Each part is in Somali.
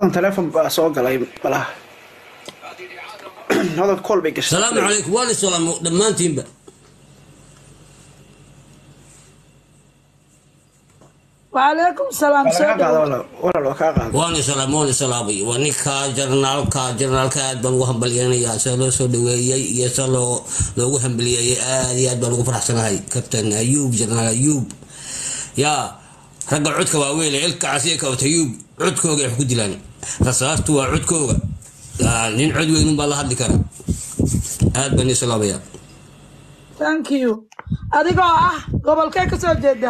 teleefon baa soo galay malaha hodan kool bay gashay salaamu calaykum waa la salaamo dhammaantiinba وعليكم السلام Waa lagaa qaada سودو walaal walaal waa kaa qaada waana salaam waana salaamay waa ninka jarnaalka jarnaalka aad baan ugu hambalyeynayaa sida loo soo dhaweeyey iyo sida loo loogu hambaliyeeyey aad iyo aad baan ugu faraxsanahay kabtan ayuub jarnaal ayuub yaa ragga codka waaweyn ee ilka casiya kabta ayuub codkooga ay wax ku dilaan rasaartu waa codkooga Yaa, nin cod weynun baa la hadli kara aad baan ii salaamaya ثانك يو adigoo ah gobolkee ka soo jeeda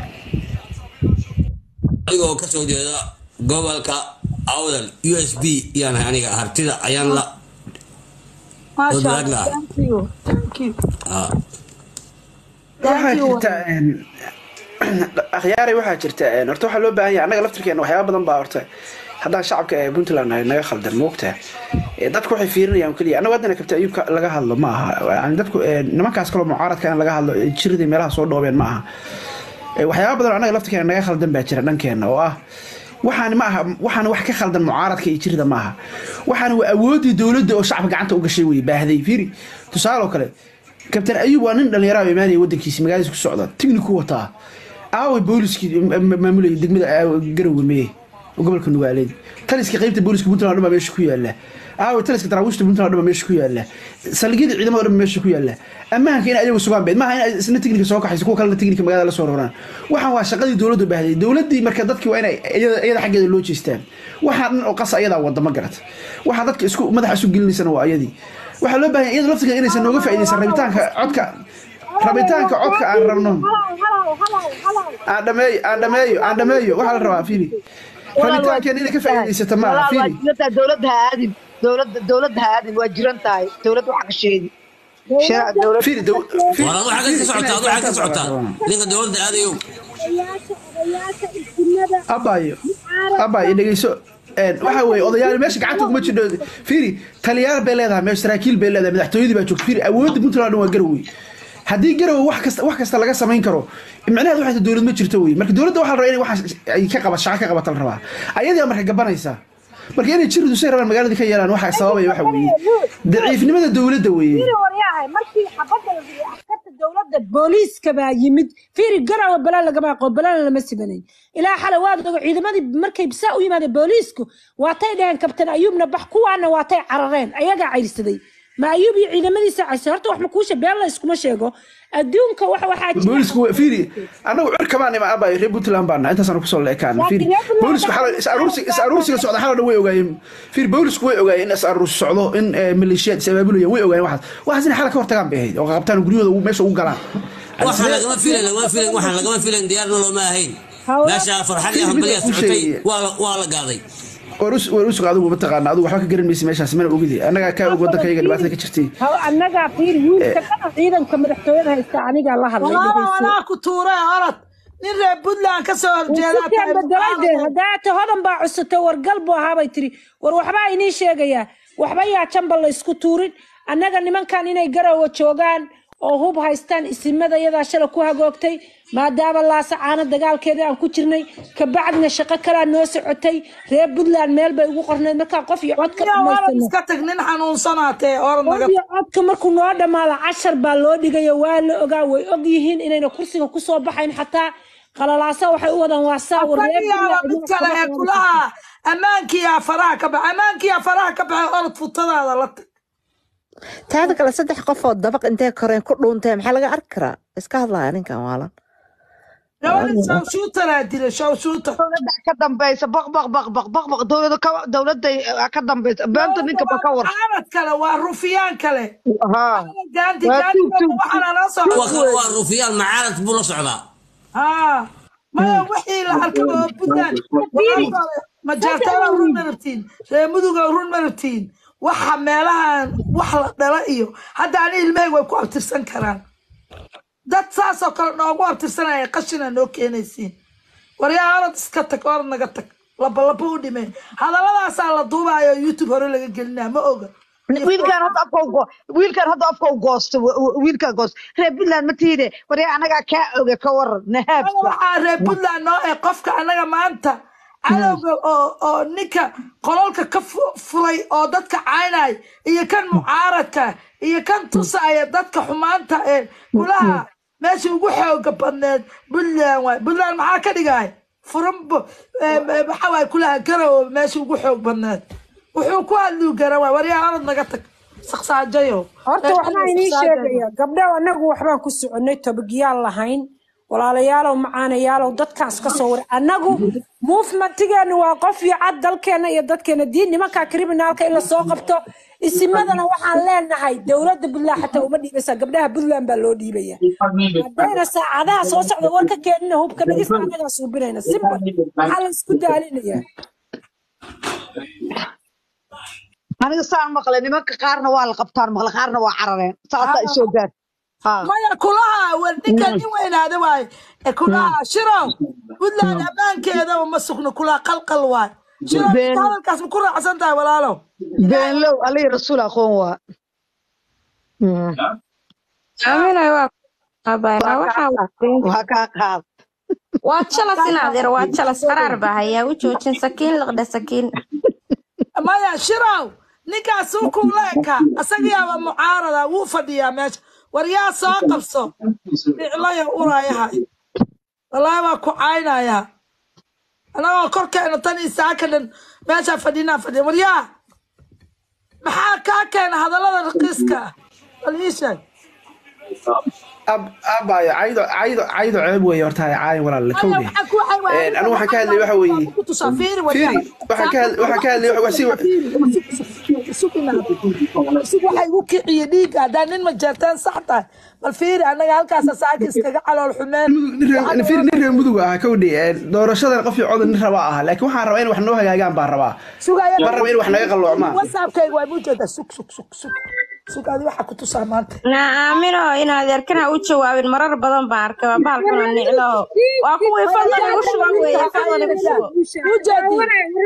adigoo kasoo jeeda gobolka awdal u s b yaan ahay aniga hartida ayaan la ما Good شاء luck الله lah. thank you thank you ah, waxaa thank you jirta een, akhyaaray waxaa jirta een, horta waxaa loo baahan yahay annaga laftirkeena waxyaaba badan baa horta haddaan shacabka ee puntland nahay naga khaldan moogtaa dadku waxay fiirinayaan keliya annagu haddana kabta ayuubka laga hadlo ma aha yani dadku een, nimankaas kaloo mucaaradka in laga hadlo jiradii meelaha soo dhoobeen ma aha Ee, waxyaaba badan oo annaga laftirkeena naga khaldan baa jira dhankeena oo ah waxaan ma aha waxaan wax ka khaldan mucaaradka iyo jirida ma aha waxaan waa awoodii dowladda oo shacabka gacanta u gashay wey baahday fiiri tusaale oo kale kabtan ayuub waa nin dhallinyaraha oo imaanaya waddankiisa magaaladiisa ku socda tigniku wataa aaway booliskii maamulayay degmada garowe meye oo gobolka nugaaleed taliska qaybta booliska puntland oo dhan baa meesha ku yaala aaway taliska daraawiishta puntland oo dhan baa meesha ku yaala saldhigyada ciidamada oo dhan baa meesha ku yaala ammaanka in ayagu sugaan beed maaha in isna tignika soo kaxayso kuwa kalena tignika magaalada la soo roraan waxaan waa shaqadii dowladdu baahday dowladdii marka dadkii waa inay iyada iyada xaggeeda loo jeestaan waxaa dhan oo qasa ayadaa wada ma garat waxaa dadka isku madaxa isu gelinaysana waa iyadii waxaa loo baahan iyada laftigeeda inaysan nooga faa'iidaysan rabitaanka codka rabitaanka codka aan rabno aan dhameeyo aan dhameeyo aan dhameeyo waxaa la rabaa fiiri rabitaankeena inay ka faa'iidaysata maaha waa fiiri jiran tahay dowladda ha aadin dowladda dowladda ha aadin waa jiran tahay dowladda waxa ka sheegi Sharac dowladda fiiri dow- fiiri- war adu xagga ka socotaa adu xagga ka socotaa ninka dowladda aadayow abayo abayo dhegeyso een, waxa weeye odayaal meesha gacanta kuma jidho fiiri taliyaal bay leedahay meesha saraakiil bay leedahay madaxtooyadii baa joogta fiiri awoodda puntland oo dhan waa garowe haddii garowe wax kasta wax kasta laga samayn karo micnaheedu waxay tahay dowlad ma jirto wey marka dowladda waxaa la rabaa inay waxaas ay ka qaba shaqo ka qabata la rabaa ayadaa marka gabanaysa marka inay jiridu say rabaan magaaladii ka yeelaan waxa sababaya waxa weeye daciifnimada dowladda weeye fiiri waryahay markii xabadda la dhigay askarta dowladda booliiska baa yimid fiiri garawa balaan lagama aqoon balaan lama sibanayn ilaa xalay waad ogo ciidamadii markay bisaa u yimaadeen booliisku waatay dhaheen kabtan ayuubna bax kuwaana waatay carareen ayagaa cayrsaday ma ayuub iyo ciidamadiisa caysay horta wax makuusha been la iskuma sheego adduunka wax waxaa jira boolisku wa- fiiri anagu cirka baan ima abayo reer puntland baan nahay intaasaan kusoo leekaan fiiri Laakiin reer Puntland boolisku xalay is aruursi is aruursiga socda xalay dhan way ogaayeen fiiri boolisku way ogaayeen in is aruursi socdo in eh, maleeshiyaad is abaabulayaan way ogaayeen waxaas waxaas in xalay ka hortagaan bay ahayd oo qabtaan guryahooda ugu- meesha ugu galaan waxaan lagama filan lagama filan waxaan lagama filan diyaarna looma ahayn Hawa- meesha farxad iyo Fiiri, hambaliya mid aan ku socotay sheegaya. waa la- waa la gaaday war us war usug adigu mataqaana adigu waxba ka garan maysa meeshaas mana ogidi annagaa kaa og waddankayga dhibaatada ka jirtay Haw- annagaa fiiri wiilka kana ciidanka madaxtooyada haysta anigaa la hadlay walaala dhegeyso. walaa ku tuure orod nin reer puntland ka soo horjeeda Wasiirkan bedelade hadaata hodan baa cusutay wargal buu ahaabay tiri war waxbaa inii sheegayaa waxba yaa jamba la isku tuurin annaga nimankan inay garowa joogaan oo hub haystaan isimada iyadaa shala ku hagoogtay maadaama laasacaano dagaalkeeda aan ku jirnay kabacdina shaqo kalaa noo socotay reer puntland meel bay ugu qorneyd markaa qof iyo codka orod dhamaystirno iska tag nin xanuunsanaatee orod naga iyo codka markuu noo dhammaado cashar baa loo dhigayo waa la ogaa way og yihiin inayna kursiga kusoo baxayn xataa qalalaasa waxay u wadaan waa saa war reer asagiyaaba Puntland mid kale ee kulaha ammaankiyaa faraha ka baxa ammaankiyaa faraha ka baxay orod futadaada la tag taada kale saddex qof oo dabaq intee koreen ku dhuuntee maxaa laga arki karaa iska hadlaya ninkan waalan gabadha shawshuutaraa dila shawshuutar dowladda ka dambaysa baq baq baq baq baq baq dowladda ka dowladda ka dambaysa beenta ninka ba ka war mucaarad kale waa rufiyaan kale haa gaanti Waa gaanti tuug, tuug, waxaana noo soo kuwa kale waa rufiyaan macaarad buu la socdaa haa maya wixii la arka oo puntland majaartada run ma rabtiin reer muduga run ma rabtiin waxa meelahan wax la dhala iyo hadda ani ilmahayga way ku abtirsan karaan dad saasoo kale noogu abtirsanaya qashina noo keenaysiin waryaa orad iska tag orad naga tag labalaba u dhimeen hadalladaasaa la duubaayo youtube hore laga gelinaa ma oga wiilkan hadda afka ugo wiilkan hadda afka u goosto wiilkan goosto reer puntland ma tiide waryaa anagaa kaa oga ka waran nahaabka waxaa reer puntland noo ee qofka annaga maanta cadowga oo oo ninka qololka ka fu- furay oo dadka caynay iyo kan mucaaradka iyo kan tusaya dadka xumaanta ee kulaha meesha ugu xooga badneed puntland waay puntland maxaa ka dhigay furan bu- ee, ee, maxaa waay kulaha garow meesha ugu xoog badneed wuxuu ku hadluu garan waay waryaa orod naga tag saqsaajayo horta waxbaa inii sheegaya gabdhaw annagu waxbaan ku soconay tobagiyaal lahayn walaalayaalow macaanayaalow dadkaas ka soo waray annagu movementigeennu waa qof iyo cad dalkeenna iyo dadkeena diin nimanka kriminaalka in la soo qabto isimadana waxaan leenahay dowladda puntland xataa uma dhiibaysaa gabdhaha puntland baa loo dhiibaya haddayna saacadaha soo socda war ka keenina hubka dhigista annagaa suubinayna simba maxaa la isku daalinayaa aniga saan maqlay nimanka qaarna waa la qabtaan maqlay qaarna waa carareen saasaa isoo gaar ha maya kulaha war ninka nin weynaada waaye ee kulaha shirow puntland ammaankeedaba ma sugno kulaha qalqal waay shirow Been- inta hadalkaas ma ku raacsan tahay walaalow beenlow alihi rasuul aqoon waa Mm. aaminay waa qabaana waxaa waday waa kaa qaad waa jalas inaadeer waa jalas qaraar baa hayaa u joojin sakiin liqdhe sakiin maya shirow ninkaas uu kuula eka asagayaaba mucaarada wuu fadhiyaa meesha war yaa soo qabso ficlaya urayahay wallaahi waa ku caynayaa anagoo korkeena tan iyo saaka dhan meeshaa fadhinaa fadhiya war yaa maxaa kaa keena hadallada raqiiska ah bal ii sheeg ab abayo caydo caydo caydo ceeb weeye horta hay caayin walaal maya kowdhe waxaa ku waxay waayeen anigu waxaan ka hadlay waxa weeye ku tusaa fiiri war fiiri waxaan ka hadlay waxaan ka hadlay wax si isig waxay igu kiciye dhiigga haddaan nin majeerteen sax tahay bal fiiri annaga halkaasa saaka iskaga calool xumeen fiiri nin reer mudug ah kowdhe doorashadan qof iyo codon nin rabaa ah laakiin waxaan rabaa in wax noo hagaagaan baan rabaa sugaya ma raba in wax naga qalloocmaan whatsappkayga waa mujeeda sug sug sug sug sug adi waxaa ku tusaa maanta naa aamino inaadeer kana u jawaabin marar badan baan arkay waa bahalkuna niclaho waa kuwii fadlan igu shuban weeye fadlan igu shubo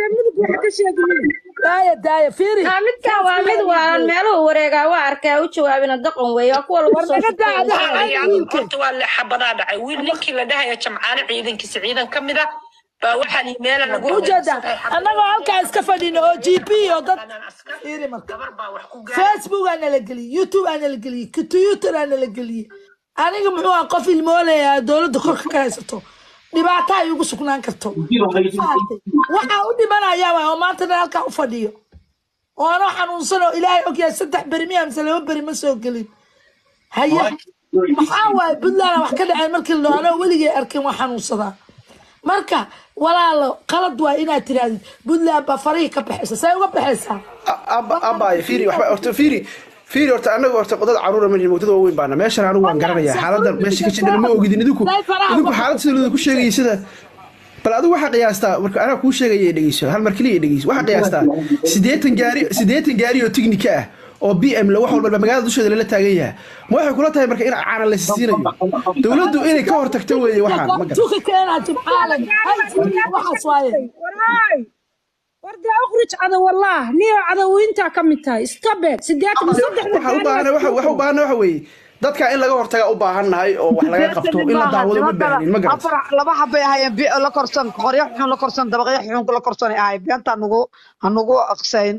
daaya daaya fiiri Naa, midkan waa mid waalan meeluhu wareegaa waa arkaa u jawaabina daqan weeye waa kuwa lagu war soo naga daa shubtay adiga Walaalayaal, wiilka horta waa le xabadaa dhacay wiil ninkii la dhahaya jamcaale ciidankiisa ciidan ka mid ah baa waxaa li meela lagu mujeeda annagoo halkaa iska fadhino oo g p oo dad fiiri marka gabar baa wax ku gaar facebook aa nala geliyey youtube aa nala geliyey twitter aa nala geliyey aniga muxuu ah qof ilmoolaya dowladda korka ka haysato dhibaato ay ugu sugnaan karto Fahamtay? waxaa u dhimanaya waay oo maanta dhan halkaa u fadhiyo oo anoo xanuunsan oo ilaahay ogyahay saddex beri miya mise laba beri ma soo gelin haye maxaa waaye puntland wax ka dhaceen markii la anoo weligay arkin waa xanuunsadaa marka walaalo qalad waa inaad tirahdid puntland baa farihii ka baxaysa say uga baxaysaa abayo fiiri waxba horta fiiri fiiri horta anaga horta dad caruura ma nihin dad waaweyn baana meeshan anigu waan garanayaa xaaladda meesha ka jidhana ma ogidin idinku idinku xaalad sida looda ku sheegayay sida bal adigu waxaa qiyaastaa marka anaa kuu sheegaya dhegeyso hal mar keliya dhegeyso waxaa qiyaastaa siddeetan gaari siddeetan gaari oo tiknika ah oo b m la wax walba magaalada dusheeda lala taagan yahay ma waxay kula tahay marka in caana la siinayo dowladdu inay ka hortagto weeye waxaan ma garan tuka keenaa jimcaalan waxaas waaye waraay warda ukhrij cadow wallah niyo cadowintaa ka mid tahay stopet sideetan saddexda waxa u baahan waxa waxa u baahan waxa weeye dadka in laga hortaga u baahannahay oo wax laga qabto in la daawado ma baahanin ma garan afar laba habay ahaayeen bi- la korsan qoryo xun la korsan dabaqyo xun la korsan ay ahayd beenta nugu hanugu aqsayn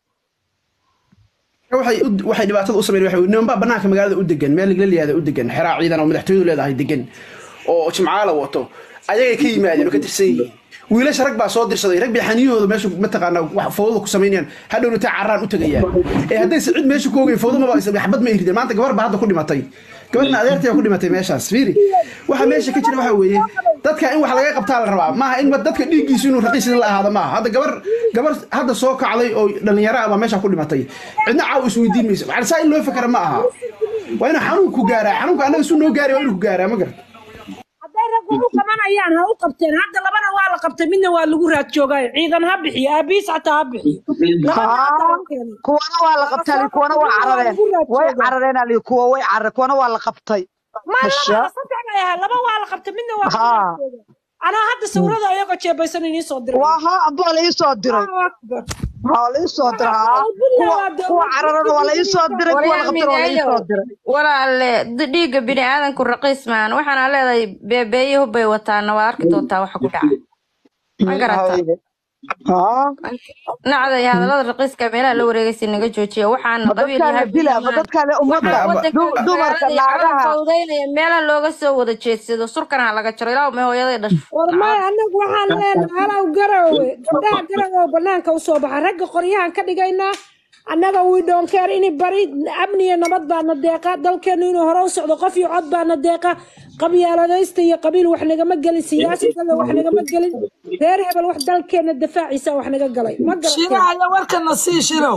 waxay u- waxay dhibaatada u sameeyeen waxay nimanba banaanka magaalada u degan meel la liyaada u degan xeraa ciidan oo madaxtooyadu leedahay degan oo jimcaala wato ayagay ka yimaadeen oo ka tirsan yihiin wiilasha rag baa soo dirsaday rag bay xaniyahooda meesha mataqaana wax fowdada ku samaynayaan hadhowna taa carraan u tegayaan ee haddaysa cid meesha ku ogeyn fowdo maba aysan xabad ma irideen maanta gabar baa hadda ku dhimatay gabarna adeertay ku dhimatay meeshaas fiiri waxa meesha ka jira waxa weeye dadka in wax laga qabtaa la rabaa maaha in dadka dhiiggiisu inuu raqiis la ahaado maaha hadda gabar gabar hadda soo kacday oo dhalinyaro ah baa meesha ku dhimatay cidna caaw isweydiin mayso macna saa in loo fakara ma aha waa inuu xanuunku gaaraa xanuunka annaga su noo gaari waa inuu ku gaaraa ma garata hadday rag wax u qabanayaan ha u qabteen hadda labana waa la qabtay midna waa lagu raad joogaayo ciidan ha bixiyo aabiis xataa ha bixiyo labana hadda la keenay kuwana waa la qabtay ali kuwana waa carareen way carareen ali kuwa way carareen kuwana waa la qabtay ma Hasha. laba saddex bay ahaa laba waa la qabtay midna waa lagu Haa. raad joogay anaa hadda sawirada ayagoo jeebaysan inii soo diray waa ha amba waa la ii soo diray Allahu Akbar. waa la ii soo diray haa kuwa kuwa cararana waa la ii soo diray kuwa la qabtana waa la ii soo diray walaalle d- dhiigga bini aadanku raqiis maan waxaana leedahay beebeeye hubbay wataana waa arki doontaa waxa ku dhaca ma garata haa nacda iyo hadallada raqiiska meelaha la wareegaysa naga joojiya waxaana ma qabiil dadkaan la yahay dilaa ma bilamaan dadkaan la ummadda waxaa Aba- wadankan du- dumarka magaalada iyo calan naagaha fawdaynaya meelaha looga soo wada jeedsado surkana ha laga jaro ilaa may hooyaday dhasho war maya annagu waxaan leenahay halow garowe gabdhaha garowe banaanka usoo baxa ragga qoryahan ka dhigaynaa annaga we don't care ini bari amni iyo nabad baana deeqa dalkeenu inuu hore u socdo qof iyo cod baana deeqa qabyaaladaysta iyo qabiil wax nagama gelin siyaasadada wax nagama gelin reer hebel wax dalkeena difaaciisa wax naga galay ma garateen shirahaya warkana sii shirow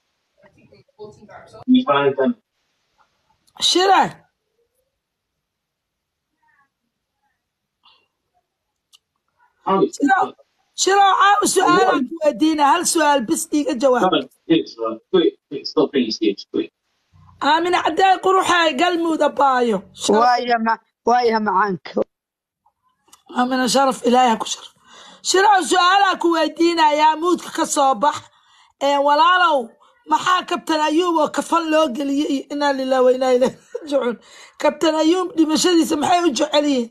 shire shirow shirow caawa su-aalaan ku weydiina hal su-aal bis iiga jawaab aamina cadday quruxay galmuuda baayo sharaf waaya ma waaya macaanka aamina sharaf ilaahi ha ku sharaf shirow su-aalaa ku weydiinayaa muudka ka soo bax ee walaalow maxaa kabtan ayuub oo kafan loo geliyey iyo inaa lilah wa inaa ilaahi raajicuun kabtan ayuub dhimashadiisa maxay u jecel yihiin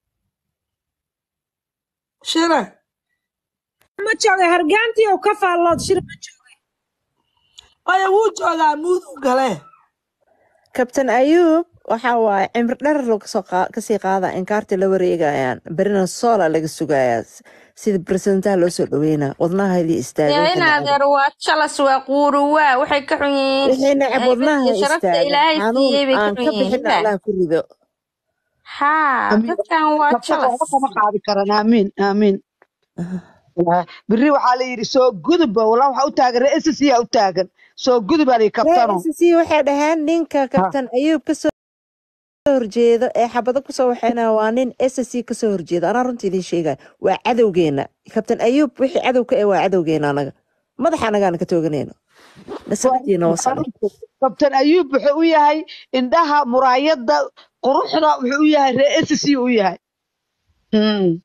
shire ma joogay hargaantii oo ka faallood shir ma joogay maya wuu joogaa muud u galee kabtan ayuub waxa waaye cimri dherer loo kasoo qaa- kasii qaada inkaartii la wareegayaan berina soola laga sugayaa s- sida baresidentaha loo soo dhaweynaa wadnahaydii istaaga dee wixii in nacab adeer waa jalas waa quuru waa waxay ka xun yihiin wixii nacab haybad wadnaha iyo sharafta istaaga ilaahay xanuun siiyey bay ka aan xun ka yihiin bixin ila allah ku rido haa amiin dadkan waa kabsada jalas waxba kama qaadi karaan aamiin aamiin biri waxaa la yidhi soo gudub walaa waxaa u taagan reer SSC aa u taagan soo gudub aa la yidhi ree kabtano s c waxay dhaheen ninka Ha, kabtan ayuub kasoo horjeedo ee xabado kusoo waxeynaya waa nin s c kasoo horjeedo anaa runta idiin sheegaya waa cadowgeena kabtan ayuub wixii cadow ka eh waa cadowgeena anaga madaxa anagaana ka tooganayno waa nasabadiina waa wasano runta kabtan ayuub wuxuu u yahay indhaha muraayadda quruxda wuxuu u yahay reer SSC u yahay Hmm.